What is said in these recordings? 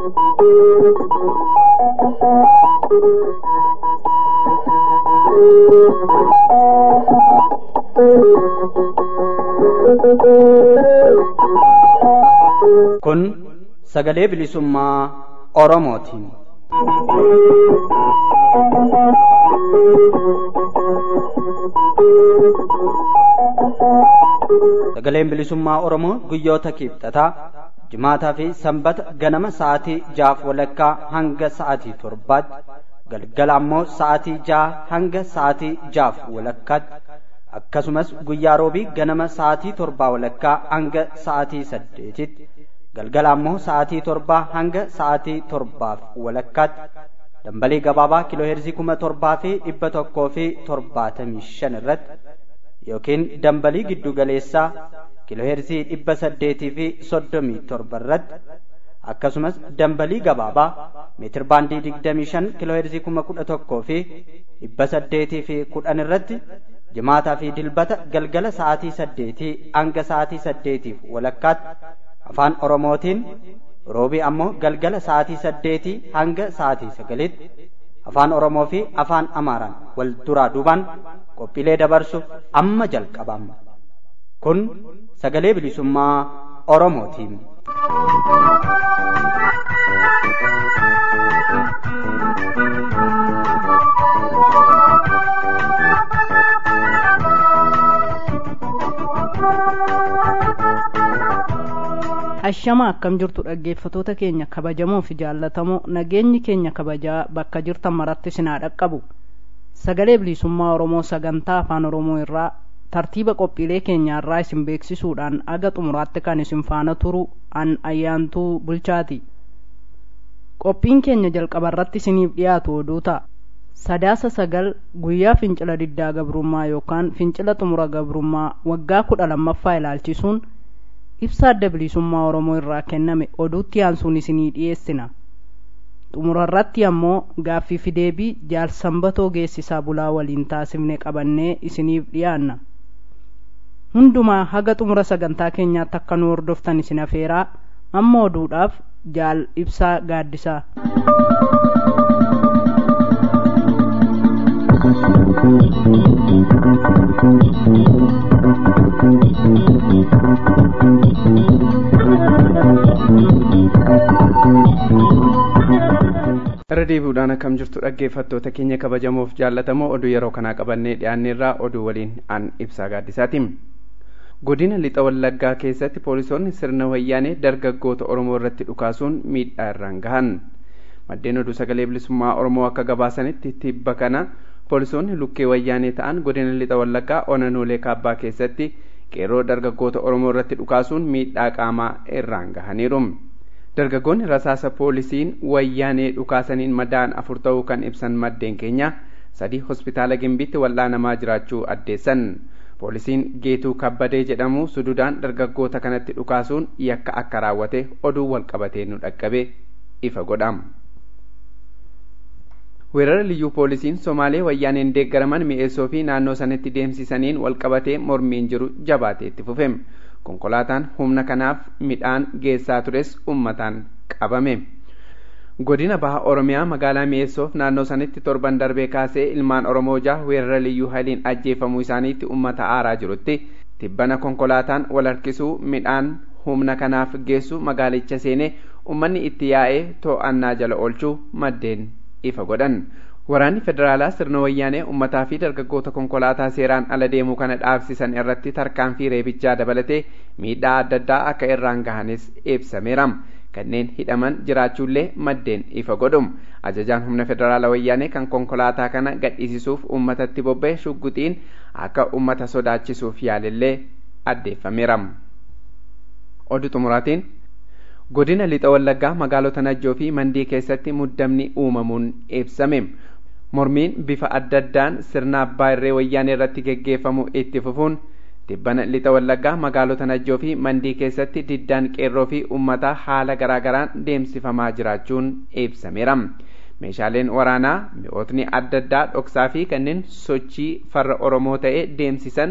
Kun sagalee bilisummaa Oromootiin. Sagaleen bilisummaa Oromoo guyyoota kibxataa jimaataa fi sanbata ganama sa'aatii jaaf walakkaa hanga sa'aatii torbaatti galgala ammoo sa'aatii jaha hanga sa'aatii jaaf walakkaatti akkasumas guyyaa roobii ganama sa'aatii torbaa walakkaa hanga sa'aatii saddeetitti galgala ammoo sa'aatii torbaa hanga sa'aatii torbaaf walakkaatti dambalii gabaabaa kiilooheerzii kuma torbaa fi dhibba tokkoo fi torbaatamii shan irratti yookiin dambalii giddu galeessaa kiilooheerzii dhibba saddeetii fi soddomii torba irratti akkasumas dambalii gabaabaa meetir baandii digdamii shan kiilooheerzii kuma kudha tokkoo fi dhibba saddeetii fi kudhan irratti jimaataa fi dilbata galgala sa'aatii saddeetii hanga sa'aatii saddeetiif walakkaatti afaan oromootiin roobii ammoo galgala sa'aatii saddeetii hanga sa'aatii sagalitti afaan oromoo fi afaan amaaraan wal duraa duubaan qophiilee dabarsuuf amma jalqabama kun sagalee bilisummaa oromootiin. Ashama akkam jirtu dhaggeeffatoota keenya kabajamoo fi jaallatamoo nageenyi keenya kabajaa bakka jirtan maratti sinaa dhaqqabu sagalee bilisummaa oromoo sagantaa afaan oromoo irraa tartiiba qophiilee keenyaarraa isin beeksisuudhaan aga xumuraatti kan isin faana turu an ayyaantuu bulchaati qophiin keenya jalqaba irratti isiniif dhiyaatu oduu ta'a sadaasa sagal guyyaa fincila diddaa gabrummaa yookaan fincila xumura gabrummaa waggaa kudha lammaffaa ilaalchisuun ibsa adda bilisummaa oromoo irraa kenname oduutti aansuun isinii dhiyeessina xumura irratti ammoo gaaffii fi deebii jaalsambatoo geessisaa bulaa waliin taasifne qabannee isiniif dhiyaanna hundumaa haga xumura sagantaa keenyaatti akka nu hordoftan isin afeeraa amma oduudhaaf jaal ibsaa gaaddisaa irra deebi'uudhaan akkam jirtu dhaggeeffattoota keenya kabajamoof jaallatamoo oduu yeroo kanaa qabannee dhiyaanneerraa oduu waliin an ibsaa gaaddisaati godina lixa wallaggaa keessatti poolisoonni sirna wayyaanee dargaggoota oromoo irratti dhukaasuun miidhaa irraan gahan maddeen oduu sagalee bilisummaa oromoo akka gabaasanitti tibba kana poolisoonni lukkee wayyaanee ta'an godina lixa wallaggaa onanoolee kaabbaa keessatti qeerroo dargaggoota oromoo irratti dhukaasuun miidhaa qaamaa irraan gahaniiru dargaggoonni rasaasa poolisiin wayyaanee dhukaasaniin madaa'an afur ta'uu kan ibsan maddeen keenya sadii hospitaala gimbiitti wal'aanamaa jiraachuu addeessan poolisiin geetuu kabbadee jedhamu sududaan dargaggoota kanatti dhukaasuun yakka akka raawwate oduu walqabatee nu dhaqqabe ifa godham weerara liyyuu poolisiin somaalee wayyaaneen deeggaraman mi'eessoo fi naannoo sanitti deemsisaniin walqabatee mormiin jiru jabaatee itti fufe konkolaataan humna kanaaf midhaan geessaa tures ummataan qabame godina baha oromiyaa magaalaa mi'eessoof naannoo sanitti torban darbee kaasee ilmaan oromoo jaha weerara liyyuu hayliin ajjeefamuu isaaniitti ummata aaraa jirutti tibbana konkolaataan wal harkisuu midhaan humna kanaaf geessu magaalicha seenee ummanni itti yaa'ee to'annaa jala oolchuu maddeen ifa godhan waraanni federaalaa sirna wayyaanee ummataa fi dargaggoota konkolaataa seeraan ala deemuu kana dhaabsisan irratti tarkaanfii reebichaa dabalatee miidhaa adda addaa akka irraan gahanis ibsameera kanneen hidhaman jiraachuullee maddeen ifa godhum ajajaan humna federaala wayyaanee kan konkolaataa kana gadhiisisuuf ummatatti bobba'e shugguxiin akka ummata sodaachisuuf yaalillee addeeffameera oduu xumuraatiin godina lixa wallaggaa magaalota najjoo fi mandii keessatti muddamni uumamuun ibsame mormiin bifa adda addaan sirna abbaa irree wayyaanee irratti geggeeffamu itti fufuun tibbana lixa wallaggaa magaalota najjoo fi mandii keessatti diddaan qeerroo fi ummataa haala garaagaraan deemsifamaa jiraachuun ibsameera meeshaaleen waraanaa mi'ootni adda addaa dhoksaa fi kanneen sochii farra oromoo ta'e deemsisan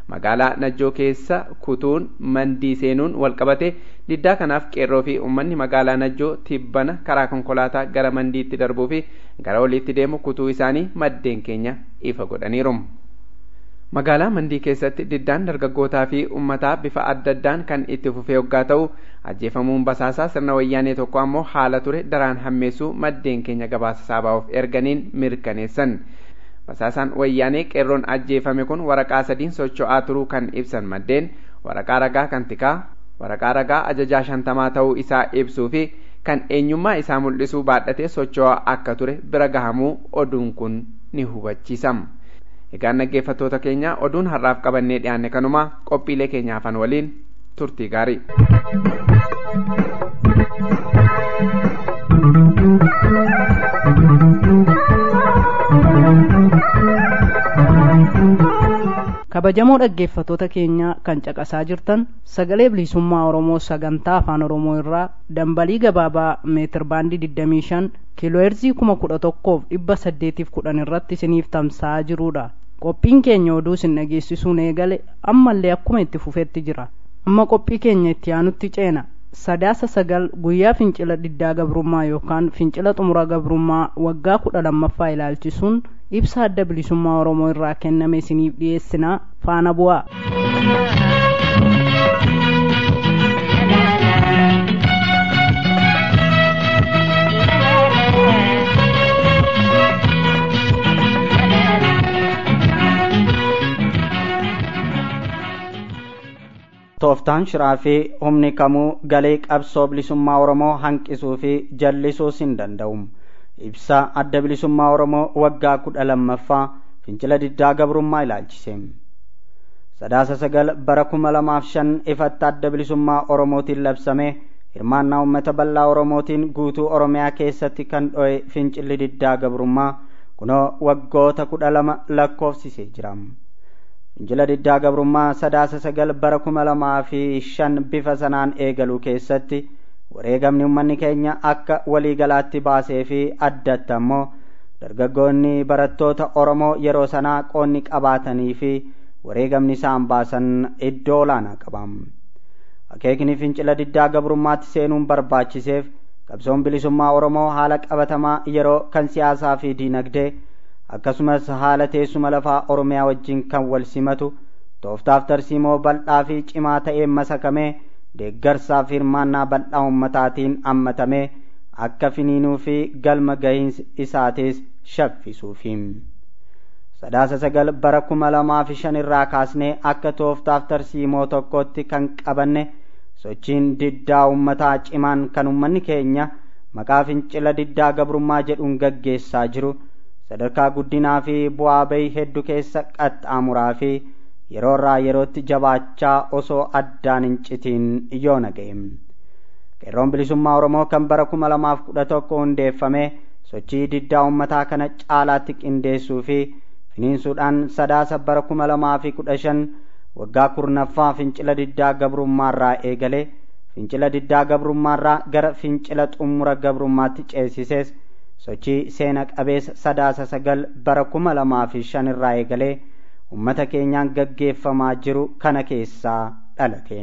magaalaa najjoo keessa kutuun mandii seenuun walqabate diddaa kanaaf qeerroo fi uummanni magaalaa najjoo tibbana karaa konkolaataa gara mandiitti darbuu fi gara oliitti deemu kutuu isaanii maddeen keenya ifa godhaniiru. magaalaa mandii keessatti diddaan dargaggootaa fi uummataa bifa adda addaan kan itti fufee hoggaa ta'u ajjeefamuun basaasaa sirna wayyaanee tokko ammoo haala ture daraan hammeessuu maddeen keenya gabaasa saabaa'uuf erganiin mirkaneessan basaasaan wayyaanee qeerroon ajjeefame kun waraqaa sadiin socho'aa turuu kan ibsan maddeen waraqaa ragaa kan tikaa waraqaa ragaa ajajaa shantamaa ta'uu isaa ibsuu fi kan eenyummaa isaa mul'isuu baadhatee socho'aa akka ture bira gahamuu oduun kun ni hubachiisama. egaan dhaggeeffattoota keenya oduun har'aaf qabannee dhiyaanne kanuma qophiilee keenya hafan waliin turtii gaarii. kabajamoo dhaggeeffattoota keenya kan caqasaa jirtan sagalee bilisummaa oromoo sagantaa afaan oromoo irraa dambalii gabaabaa meetir baandii 25 kiilooheerzii 11,810 irratti isiniif tamsa'aa jirudha qophiin keenya oduu isin dhageessisuun eegale ammallee akkuma itti fufetti jira amma qophii keenya itti aanutti ceena sadaasa sagal guyyaa fincila diddaa gabrummaa yookaan fincila xumura gabrummaa waggaa kudha lammaffaa ilaalchisuun ibsa adda bilisummaa oromoo irraa kenname isiniif dhiyeessinaa faana bu'aa. tooftaan shiraa fi humni kamuu galii qabsoo bilisummaa oromoo hanqisuu fi jallisuus hin danda'u ibsa adda bilisummaa oromoo waggaa kudha lammaffaa fincila diddaa gabrummaa ilaalchise sadaasa sagal bara kuma lamaaf shan ifatti adda bilisummaa oromootiin labsame hirmaannaa uummata bal'aa oromootiin guutuu oromiyaa keessatti kan dho'e fincilli diddaa gabrummaa kunoo waggoota kudha lama lakkoofsisee jira fincila diddaa gabrummaa sadaasa sagal bara kuma lamaa fi shan bifa sanaan eegaluu keessatti wareegamni uummanni keenya akka waliigalaatti baasee fi addatti ammoo dargaggoonni barattoota oromoo yeroo sanaa qoonni qabaatanii fi wareegamni isaan baasan iddoo olaanaa qaba akeekni fincila diddaa gabrummaatti seenuun barbaachiseef qabsoon bilisummaa oromoo haala qabatamaa yeroo kan siyaasaa fi diinagdee akkasumas haala teessuma lafaa oromiyaa wajjin kan wal simatu tooftaaf tarsiimoo bal'aa fi cimaa ta'een masakamee deeggarsaa fi hirmaannaa bal'aa ummataatiin hammatamee akka finiinuu fi galma gahiinsi isaatis shaffisuufi sadaasa sagal bara kuma lamaa fi shan irraa kaasnee akka tooftaaf tarsiimoo tokkotti kan qabanne sochiin diddaa ummataa cimaan kan ummanni keenya maqaa fincila diddaa gabrummaa jedhuun gaggeessaa jiru sadarkaa guddinaa fi bu'aa bahii hedduu keessa qaxxaamuraa fi yeroo irraa yerootti jabaachaa osoo addaan hin citiin yoo naga'e qeerroon bilisummaa oromoo kan bara kuma lamaaf kudha tokko hundeeffame sochii diddaa ummataa kana caalaatti qindeessuu fi finiinsuudhaan sadaasa bara kuma lamaa fi kudha shan waggaa kurnaffaa fincila diddaa gabrummaarraa eegale fincila diddaa gabrummaarraa gara fincila xumura gabrummaatti ceesisees sochii seena qabeessa sadaasa sagal bara kuma lamaa fi shan irraa eegalee ummata keenyaan gaggeeffamaa jiru kana keessaa dhalate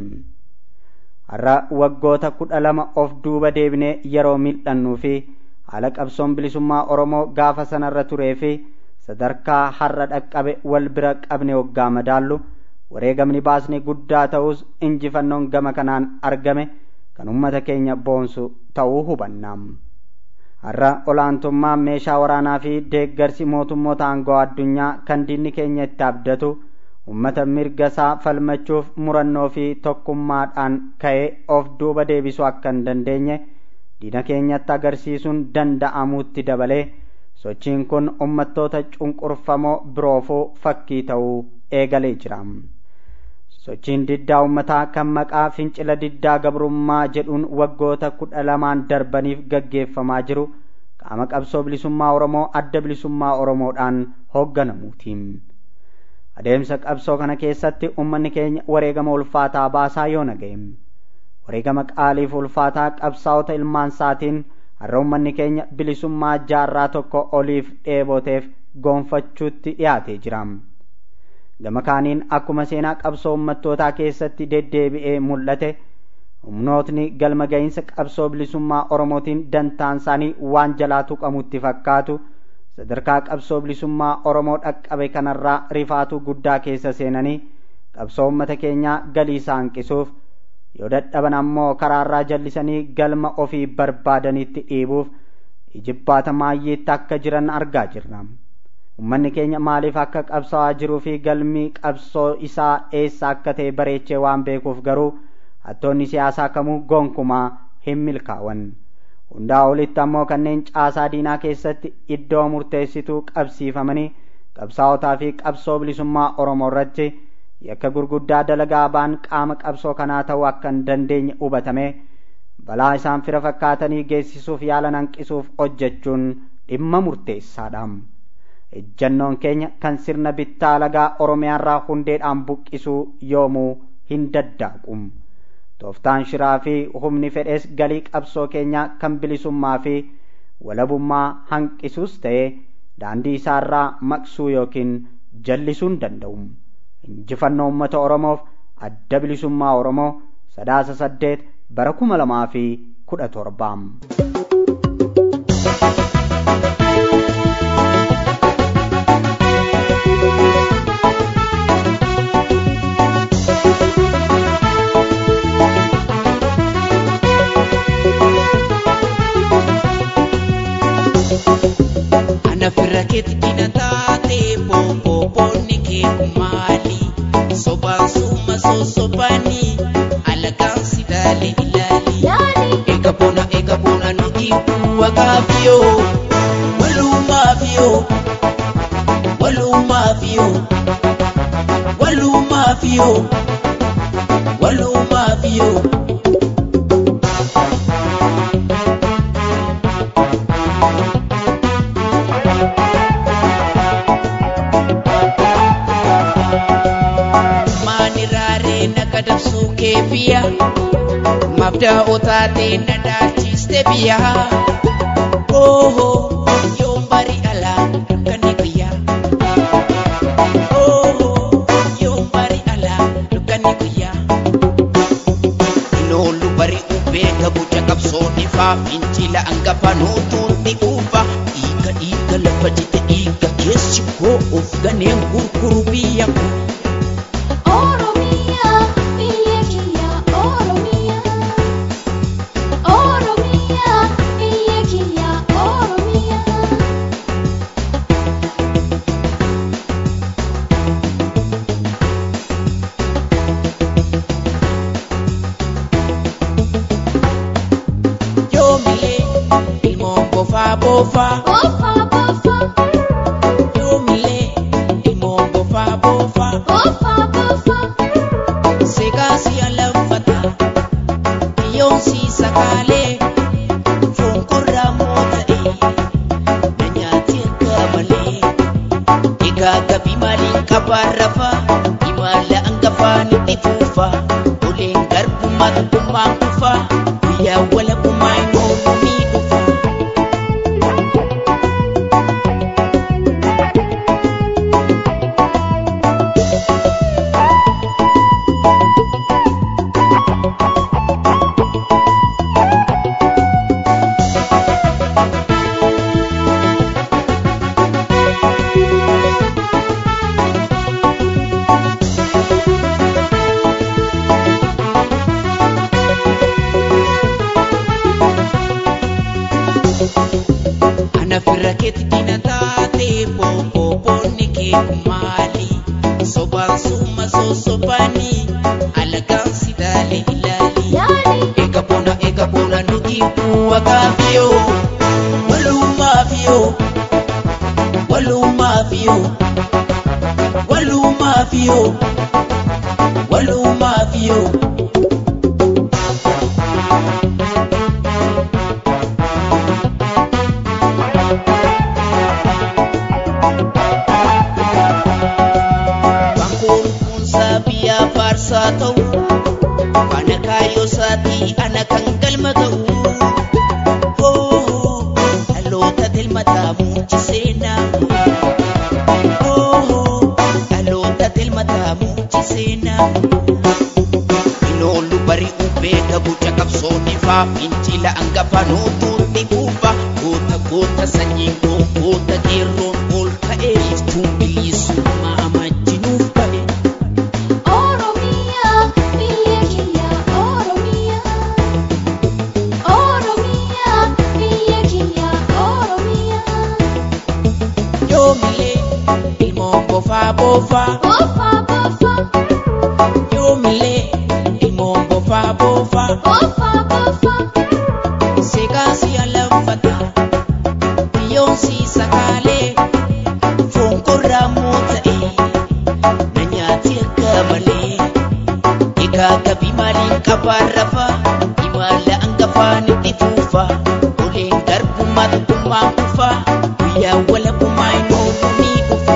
har'a waggoota kudha lama of duuba deebinee yeroo mil'annuu fi haala qabsoon bilisummaa oromoo gaafa sanarra turee fi sadarkaa har'a dhaqqabe wal bira qabne waggaa madaallu wareegamni baasne guddaa ta'us injifannoon gama kanaan argame kan ummata keenya boonsu ta'uu hubanna har'a olaantummaan meeshaa waraanaa fi deeggarsi mootummoota aangoo addunyaa kan diinni keenya itti abdatu ummata mirga isaa falmachuuf murannoo fi tokkummaadhaan ka'ee of duuba deebisuu akka hin dandeenye diina keenyatti agarsiisuun danda'amuutti dabalee sochiin kun ummattoota cunqurfamoo biroofuu fakkii ta'uu eegalee jira sochiin diddaa ummataa kan maqaa fincila diddaa gabrummaa jedhuun waggoota kudha lamaan darbaniif gaggeeffamaa jiru qaama qabsoo bilisummaa oromoo adda bilisummaa oromoodhaan hoogganamuuti adeemsa qabsoo kana keessatti ummanni keenya wareegama ulfaataa baasaa yoo naga'e wareegama qaaliif ulfaataa qabsaa'ota ilmaan isaatiin har'a ummanni keenya bilisummaa jaarraa tokko oliif dheeboteef goonfachuutti dhiyaatee jira gama kaaniin akkuma seenaa qabsoo ummattootaa keessatti deddeebi'ee mul'ate humnootni galma ga'iinsa qabsoo bilisummaa oromootiin dantaan isaanii waan jalaa tuqamutti fakkaatu sadarkaa qabsoo bilisummaa oromoo dhaqqabe kanarraa rifaatuu guddaa keessa seenanii qabsoo ummata keenyaa galii isaa hanqisuuf yoo dadhaban ammoo karaarraa jallisanii galma ofii barbaadanitti dhiibuuf ijibbaata maayyeetti akka jiran argaa jirra ummanni keenya maaliif akka qabsawaa jiruu fi galmi qabsoo isaa eessa akka ta'e bareechee waan beekuuf garuu hattoonni siyaasaa kamuu gonkumaa hin milkaa'an hundaa olitti ammoo kanneen caasaa diinaa keessatti iddoo murteessituu qabsiifamanii qabsaa'otaa fi qabsoo bilisummaa oromoo irratti yakka gurguddaa dalagaa ba'an qaama qabsoo kanaa ta'uu akka hin dandeenye hubatame balaa isaan fira fakkaatanii geessisuuf yaalan hanqisuuf hojjechuun dhimma murteessaadha ejjannoon keenya kan sirna bittaa lagaa oromiyaarraa hundeedhaan buqqisuu yoomuu hin daddaaqu tooftaan shiraa fi humni fedhees galii qabsoo keenyaa kan bilisummaa fi walabummaa hanqisuus ta'e daandii isaarraa maqsuu yookiin jallisuu hin danda'u injifannoo uummata oromoof adda bilisummaa oromoo sadaasa saddeet bara kuma lamaa fi kudha torbaa. Anafirra keetti dina taate boobooboonni kee maali? Sobaan suma sosobani alagaan si laale ilaali. Eega boona eega boona nuti waqaafiyo walumaafiyo walumaafiyo walumaafiyo walumaafiyo. Maaniraaree naga dabsuu kee biyya mabdaa otaatee na dhaalchiste biyya. Oohoo yoon bari alaa dukkanni guyyaa. Oohoo yoon bari alaa dukkanni guyyaa. Inoolu bari ubbee gabuuja qabsoon ifaa fincila hangafa nootuun ni uufa. Dhiiga dhiiga lafa jite dhiiga keessi koo of ganeen gurguru biyya koo. Oromia, biyya kiyya Oromia. Oromia, biyya kiyya Oromia. Yoomilee ilmoon bofaa bofaa. Bofa, bofa, Yoomilee ilmoon bofaa bofaa. bofa, bofa. Seeqaa si alanfataa. Biyyoon si sakaalee. Foon korraa moo ta'ee. Na nyaati akka malee. Egaa gabii maaliin qabaan rafaa. Imala hangafaan itti fuufaa. Oleen garbummaa tokkummaan kufaa. Guyyaa walabummaa hin oolu ni dhufaa. Anafirra keetti dina taate boobooboonni kee maali? Sobaan suma sosobani alagaan si laale ilaali. Eega boona eega boona nuti waqaafiyo walumaafiyo walumaafiyo walumaafiyo walumaafiyo. Bankoon kun sabiyaa faarsaa ta'u Kana kaayyoo isaatii ana kan galma ta'u Oh, dhaloota tilmataa muunchi seenaa Oh, dhaloota tilmataa Oromiyaa. Inoollu bari'uu beeka guca qabsoon ifaa fincila hangafa nootuutti kuufa goota goota sanyiin koo goota qeerroon ol ka'ee iftuun bilisummaa majjinuuf ba'e. Oromiyaa biyya kiyya Oromiyaa Oromiyaa biyya kiyya Oromiyaa Yoomilee ilmoon bofaa boofaa Bofa bofa yoomilee ilmoon bofaa boofaa bofa bofa seeqaa si'a laffata biyyoon sii sakaalee foon korraa moo ta'e na nyaati akka malee egaa gabii maaliin qabaan rafa imala hangafaan itti fuufa oleen garbummaa tokkummaa kufa guyyaa walabummaa hin oolu ni dhufa.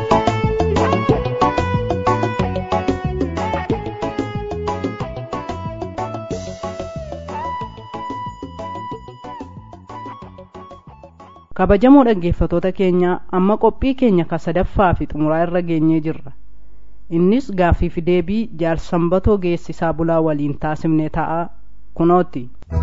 kabajamoo dhaggeeffatoota keenya amma qophii keenya ka sadaffaa fi xumuraa irra geenyee jirra innis gaaffii fi deebii jaalsambatoo geessisaa bulaa waliin taasifne ta'a kunooti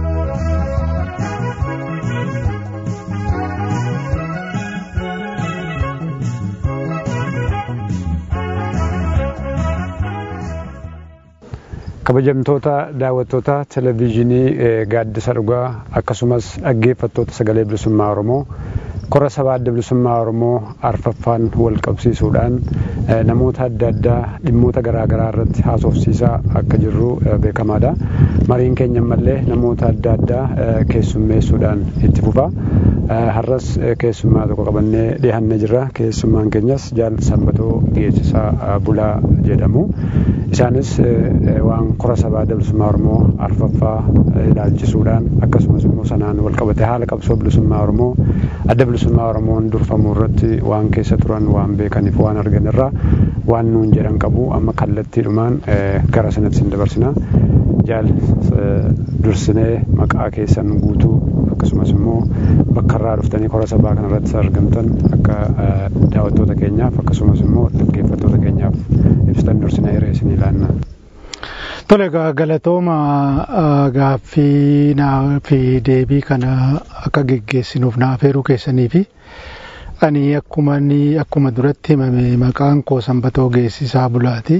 kabajamtoota daawwattoota televezyiinii eh, gaaddisa dhugaa akkasumas dhaggeeffattoota sagalee bilisummaa oromoo kora sabaa adda bilisummaa oromoo arfaffaan wal qabsiisuudhaan eh, namoota adda addaa dhimmoota garaagaraa irratti haasofsiisaa akka jirru eh, beekamaadha mariin keenya ammallee namoota adda addaa eh, keessummeessuudhaan itti fufa Eh, har'as eh, keessummaa tokko qabannee dhiyaannee jirra keessummaan keenyas jaal sanbatoo geessisaa eh, bulaa jedhamu isaanis eh, eh, waan kora sabaa adda bilisummaa oromoo arfaffaa eh, ilaalchisuudhaan akkasumas immoo sanaan wal qabate haala qabsoo bilisummaa oromoo adda bilisummaa oromoon durfamuu irratti waan keessa turan waan beekaniif waan argan irraa waan nuun jedhan qabu amma kallattiidhumaan eh, gara sanatti sin dabarsina jaal eh, dursinee maqaa keessan guutuu akkasumas immoo bakka irraa dhuftanii kora sabaa kana irratti argamtan akka eh, daawwattoota keenyaaf akkasumas immoo dhaggeeffattoota keenyaaf ibsitan dursinee hiree isin ilaanna. Tole egaa galatooma ah, gaaffii naa fi deebii kana akka geggeessinuuf naaf heeruu keessanii fi ani akkuma inni akkuma duratti himame maqaan koo sanbatoo geessisaa bulaati.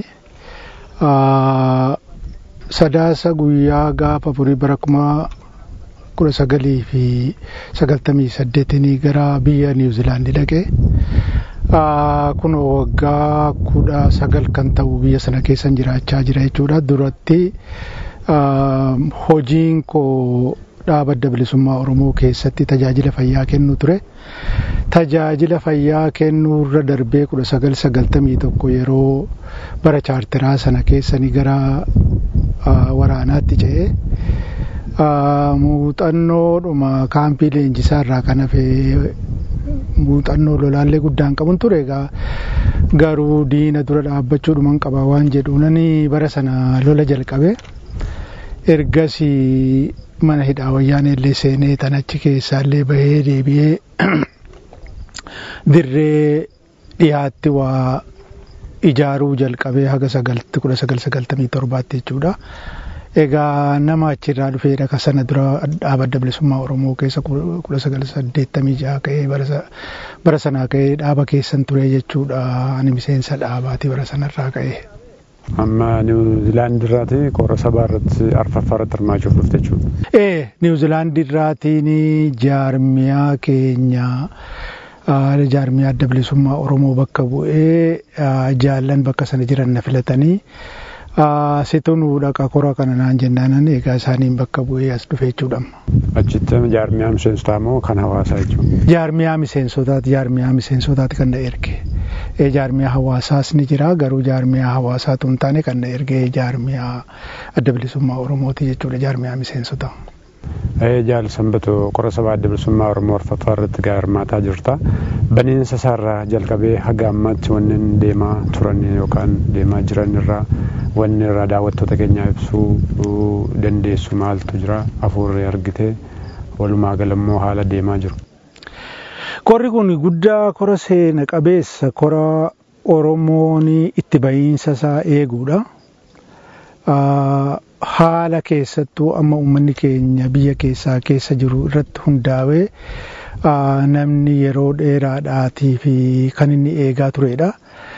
Ah, Sadaasa guyyaa gaafa afurii bara kuma kudha sagalii fi sagaltamii saddeetinii gara biyya niwuzilaandi dhaqe. Ah, kun waggaa kudha sagal kan ta'u biyya sana keessan jiraachaa jira jechuudha. Duratti ah, hojiin koo dhaaba adda bilisummaa Oromoo keessatti tajaajila fayyaa kennu ture. Tajaajila fayyaa kennuu irra darbee kudha sagal sagaltamii tokko yeroo bara chaartiraa sana keessanii gara ah, waraanaatti ce'ee ah, muuxannoodhuma kaampii leenjisaa irraa kan hafe muuxannoo lolaallee guddaan qabun ture egaa garuu diina dura dhaabbachuudhuman qaba waan jedhuunani bara sana lola jalqabe ergasii mana hidhaa wayyaanee illee seenee tan achi keessaallee bahee deebi'ee dirree dhiyaatti waa ijaaruu jalqabee haga sagalti kudha sagal sagaltamii torbaatti jechuudha. Egaa nama achirraa dhufeedha ka sana dura dhaaba adda bilisummaa Oromoo keessa kudha sagal saddeettamii jaha ka'ee bara sa- bara sanaa ka'ee dhaaba keessan ture jechuudha. Ani miseensa dhaabaati bara sanarraa ka'ee. Amma niwuzilaandi irraati kora sabaa irratti arfaffaa irratti hirmaachuuf dhufte jechuudha. Ee niwuzilaandi irraatiin jaarmiyaa keenya ah, jaarmiyaa adda bilisummaa Oromoo bakka bu'ee ah, jaallan bakka sana jiran na filatanii ah, situ nuu dhaqa kora kana naan jennaanan egaa isaaniin bakka bu'ee as dhufe jechuudha. Achitti jaarmiyaa miseensotaa moo kan hawaasaa jechuudha. Jaarmiyaa miseensotaati jaarmiyaa miseensotaati kan na erge. Ee jaarmiyaa hawaasaas ni jira garuu jaarmiyaa hawaasaatu hin taane kan na erge jaarmiyaa adda bilisummaa Oromooti jechuudha jaarmiyaa miseensotaa. Ee jaal sanbatoo kora sabaa adda bilisummaa Oromoo arfaffaa irratti gaa hirmaataa jirta. Baniinsa isaarraa jalqabee haga ammaatti wanneen deemaa turan yookaan deemaa jiran irraa wanni irraa daawwattoota keenyaa ibsuu dandeessu maaltu jira afuurri argite walumaa galammoo haala deemaa jiru. Korri kun guddaa kora seena qabeessa kora Oromoon itti bahiinsa isaa eeguudha. haala keessattuu amma uummanni keenya biyya keessaa keessa jiru irratti hundaa'ee namni yeroo dheeraadhaatii fi kan inni eegaa turedha.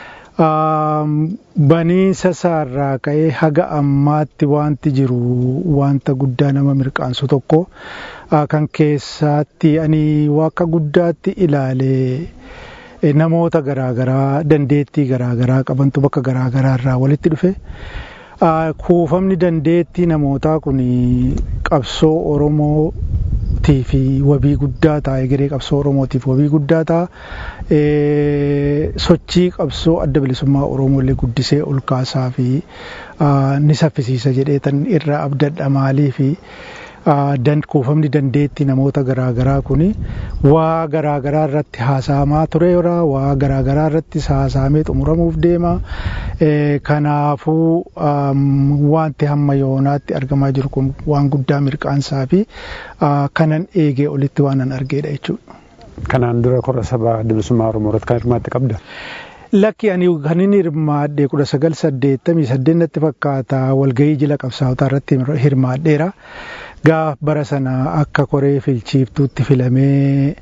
Baniinsa isaarraa ka'ee haga ammaatti wanti jiru wanta guddaa nama mirqaansu tokko kan keessaatti ani akka guddaatti ilaalee namoota garaagaraa dandeettii garaagaraa qabantu bakka garaagaraa irraa walitti dhufe. Kuufamni dandeettii namootaa kun qabsoo Oromootii fi wabii guddaa ta'a egeree qabsoo Oromootiif wabii guddaa ta'a sochii qabsoo adda bilisummaa Oromoo illee guddisee ol kaasaa fi ni saffisiisa jedheetan irraa abdadha maalii fi kuufamni dandeettii namoota garaagaraa kun waa garaagaraa irratti haasa'amaa tureera waa garaagaraa irratti haasa'amee xumuramuuf deema kanaafuu wanti hamma yoonaatti argamaa jiru kun waan guddaa mirqaansaa fi kanan eegee olitti waan an argeedha jechuudha. Kanaan dura korra sabaa bilisummaa Oromoo irratti kan hirmaatte qabda. Lakki ani kan inni hirmaadhe kudha sagal saddeettamii saddeettatti fakkaata walgahii jila qabsaawotaa irratti hirmaadheera. Gaaf bara sana akka koree filchiiftuutti filamee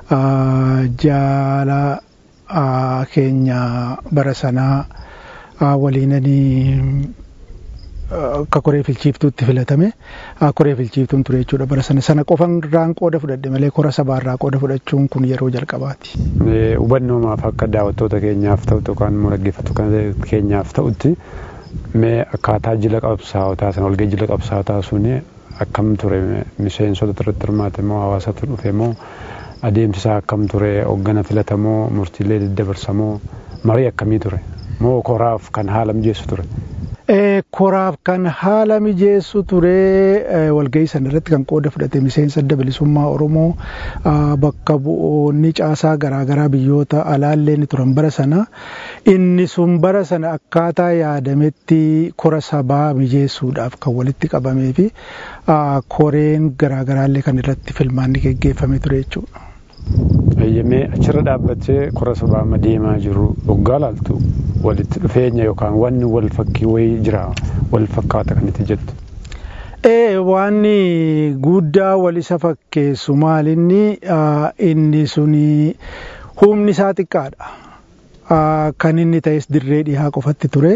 jaala keenya bara sanaa waliinanii akka koree filchiiftuutti filatame koree filchiiftuun ture jechuudha bara sana sana qofan irraan qooda fudhadhe malee kora sabaarraa qooda fudhachuun kun yeroo jalqabaati. Hubannoomaaf akka daawwattoota keenyaaf ta'u yookaan immoo dhaggeeffattoota keenyaaf ta'utti mee akkaataa jila qabsaawotaa sana walgahii jila qabsaawotaa suni akkam ture miseensota irratti hirmaate moo hawaasatu dhufe moo adeemsisaa akkam ture hoggana filatamoo murtiilee daddabarsamoo marii akkamii ture moo koraaf kan haala mijeessu ture. Koraaf kan haala mijeessu ture walgahii sana irratti kan qooda fudhate miseensa adda bilisummaa Oromoo bakka bu'oonni caasaa garaagaraa biyyoota alaallee ni turan bara sana inni sun bara sana akkaataa yaadametti kora sabaa mijeessuudhaaf kan walitti qabamee fi koreen garaagaraallee kan irratti filmaanni geggeeffame ture jechuudha. Eeyyamee achirra dhaabbatee kora sabaa deemaa jiru waggaa laaltu walitti dhufeenya yookaan wanni wal fakkii wayii jira wal fakkaata kan itti jettu. Ee wanni guddaa wal isa fakkeessu maalinni inni suni humni isaa xiqqaadha. Kan inni ta'es dirree dhihaa qofatti ture.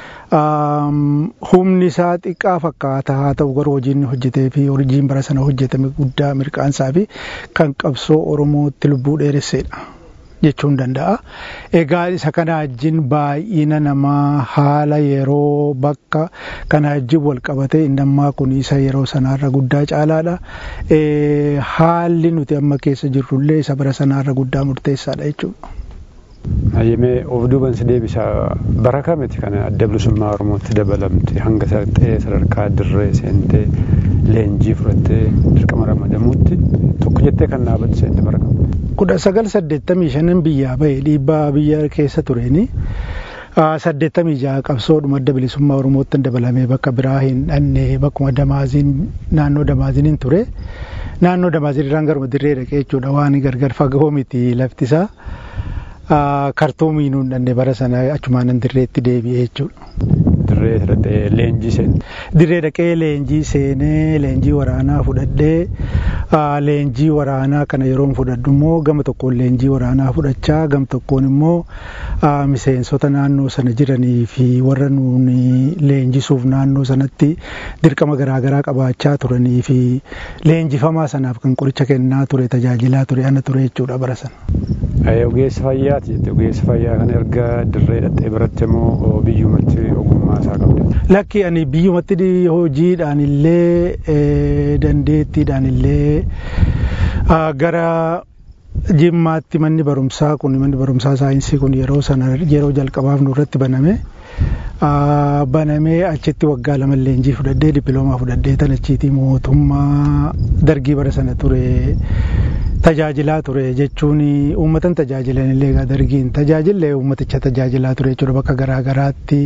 humni isaa xiqqaa fakkaata haa ta'u garuu hojiin hojjetee fi hojiin bara sana hojjetame guddaa mirqaansaa fi kan qabsoo Oromootti lubbuu dheeresseedha jechuun danda'a. Egaa isa kana wajjin baay'ina namaa haala yeroo bakka kana wajjin wal qabatee inni ammaa kun isa yeroo sanaarra guddaa caalaadha. Haalli nuti amma keessa jirrullee isa bara sanaarra guddaa murteessaadha jechuudha. Hayyamee of duuban si deebisa bara kamiti kan adda bilisummaa Oromootti dabalamte hanga ta'ee sadarkaa dirree seentee leenjii fudhattee dirqama ramadamuutti tokko jettee kan dhaabatte seente bara kam. Kudha sagal saddeettamii shanan biyyaa bahe dhiibbaa biyya keessa tureeni. saddeettamii jaha qabsoodhuma adda bilisummaa Oromootti dabalamee bakka biraa hin dhanne bakkuma damaaziin naannoo damaaziin ture. Naannoo damaaziin irraan garuma dirree dhaqee jechuudha waan gargar fagoo miti laftisaa. kartuumii nuun dhanne bara sana achumaan dirreetti deebi'ee jechuudha. Dirree dhaqee leenjii seene. Dirree dhaqee leenjii seenee leenjii waraanaa fudhadhee leenjii waraanaa kana yeroo fudhadhu immoo gama tokkoon leenjii waraanaa fudhachaa gama tokkoon immoo miseensota naannoo sana jiranii fi warra nuuni leenjisuuf naannoo sanatti dirqama garaagaraa qabaachaa turanii fi leenjifamaa sanaaf kan qoricha kennaa ture tajaajilaa ture ana ture jechuudha bara sana. Ogeessa fayyaati jette ogeessa fayyaa kan erga dirree dhaqxee baratte immoo biyyumatti ogummaa isaa qabde. Lakki ani biyyumatti hojiidhaan illee dandeettiidhaan illee gara jimmaatti manni barumsaa kun manni barumsaa saayinsii kun yeroo sana yeroo jalqabaaf nurratti baname. banamee achitti waggaa lama leenjii fudhadhee dippiloomaa fudhadhee tan achiitii mootummaa dargii bara sana ture tajaajilaa ture jechuun uummatan tajaajilan illee egaa dargiin tajaajillee uummaticha tajaajilaa ture jechuudha bakka garaa garaatti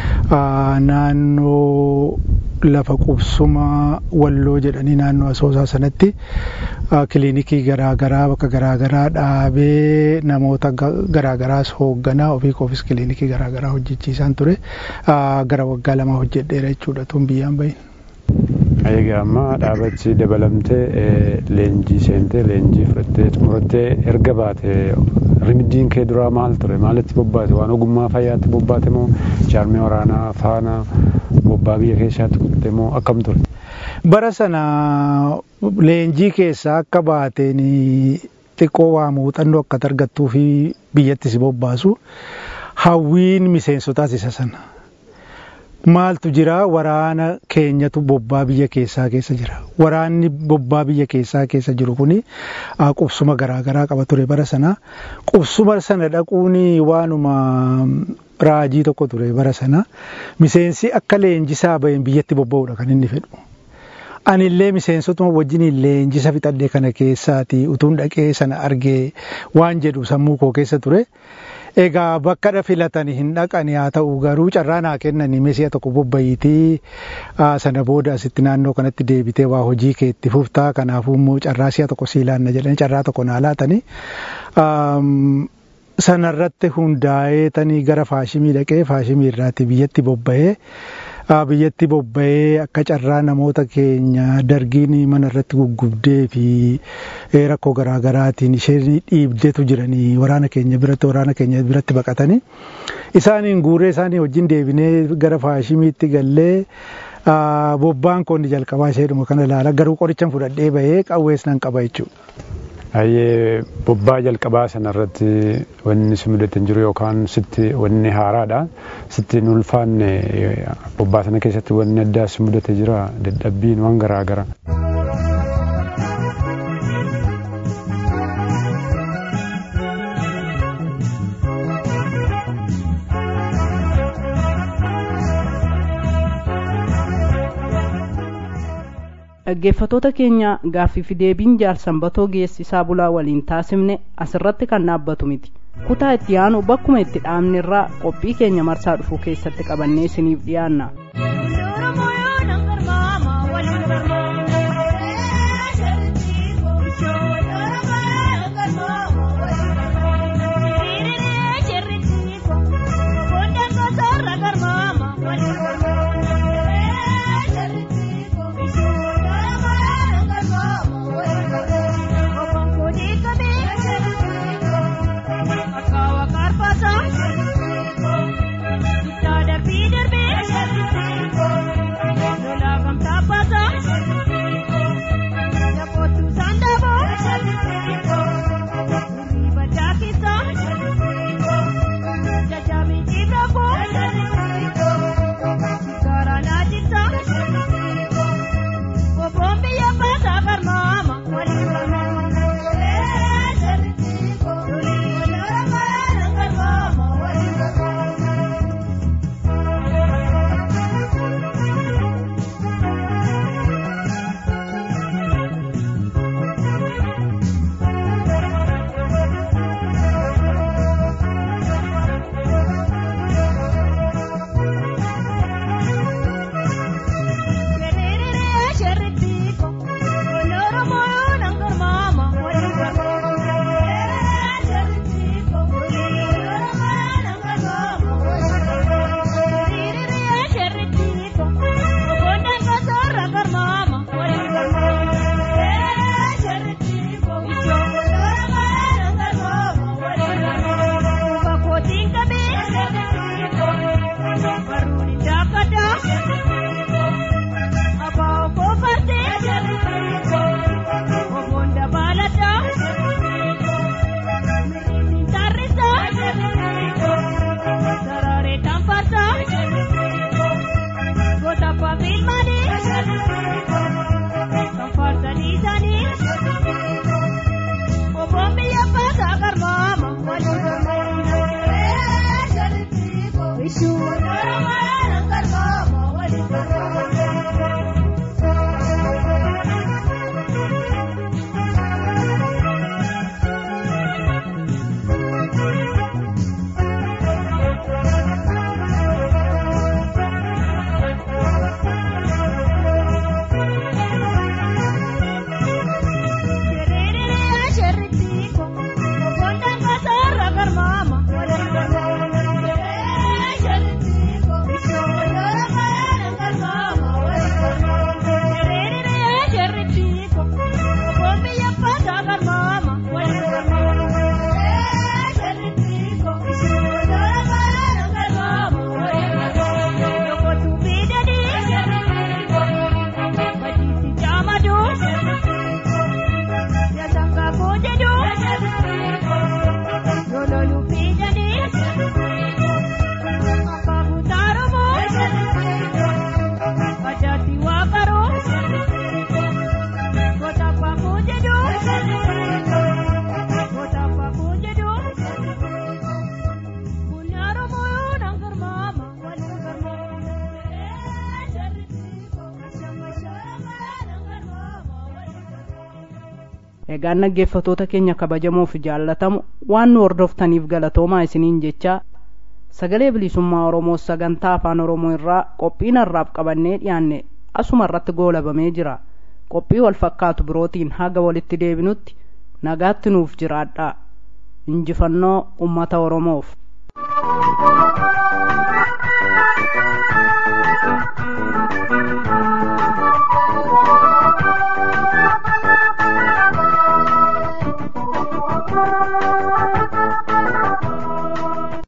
naannoo lafa qubsuma walloo jedhanii naannoo asoosaa sanatti kiliinikii garaa garaa bakka garaa garaa dhaabee namoota garaa garaas hoogganaa ofii koofis kiliinikii garaa garaa hojjechiisaan ture gara waggaa lama hojjedheera jechuudha tun biyyaan bahin. Egaa amma dhaabachi dabalamtee leenjii seentee leenjii fudhattee xumurattee erga baate rimiddiin kee duraa maal ture maalitti bobbaate waan ogummaa fayyaatti bobbaate moo jaarmee waraanaa faana bobbaa biyya keessaatti kutte moo akkam ture? Bara sana leenjii keessaa akka baateen xiqqoo waa muuxannoo akka argattuu fi biyyatti si bobbaasu hawwiin miseensotaas isa sana. maaltu jira waraana keenyatu bobbaa biyya keessaa keessa jira waraanni bobbaa biyya keessaa keessa jiru kuni qubsuma garaagaraa qaba ture bara sana qubsuma sana dhaquun waanuma raajii tokko ture bara sana miseensi akka leenjisaa baheen biyyatti bobba'uudha kan inni fedhu. Anillee miseensotuma wajjin leenjisa fixadhee kana keessaati utuun dhaqee sana argee waan jedhu sammuu koo keessa ture. Egaa bakka filatanii hin dhaqani haa ta'u garuu carraa naa kennanii mesi'a tokko bobba'iitii sana booda asitti naannoo kanatti deebitee waa hojii kee itti fuftaa kanaafuu immoo carraa si'a tokko sii laanna jedhanii carraa tokko naa laatanii sanarratti hundaa'ee tanii gara faashimii dhaqee faashimii irraati biyyatti bobba'ee biyyatti bobba'ee akka carraa namoota keenya dargiin mana irratti guggubdee fi rakkoo garaagaraatiin isheen dhiibdeetu jiranii waraana keenya biratti waraana keenya biratti baqatanii isaaniin guuree isaanii wajjin deebinee gara faashimiitti gallee bobbaan koonni jalqabaa isheedhuma kana ilaala garuu qorichan fudhadhee bahee qawwees nan qaba jechuudha. Ayyee bobbaa jalqabaa sanarratti wanni si mudate hin jiru yookaan sitti wanni haaraadha. Sitti hin ulfaanne bobbaa sana keessatti wanni addaa si mudate jira dadhabbiin waan garaa garaa. dhaggeeffatoota keenya gaaffii fi deebiin jaarsanbatoo geessisaa bulaa waliin taasifne asirratti kan dhaabbatu miti kutaa itti aanu bakkuma itti dhaabne irraa qophii keenya marsaa dhufuu keessatti qabannee isiniif dhiyaanna. Darbii darbee egaan dhaggeeffatoota keenya kabajamoo fi jaallatamu waan nu hordoftaniif galatoomaa isiniin jechaa sagalee bilisummaa oromoo sagantaa afaan oromoo irraa qophii har'aaf qabannee dhiyaanne asuma irratti goolabamee jira qophii wal fakkaatu birootiin haga walitti deebinutti nagaatti nuuf jiraadhaa injifannoo ummata oromoof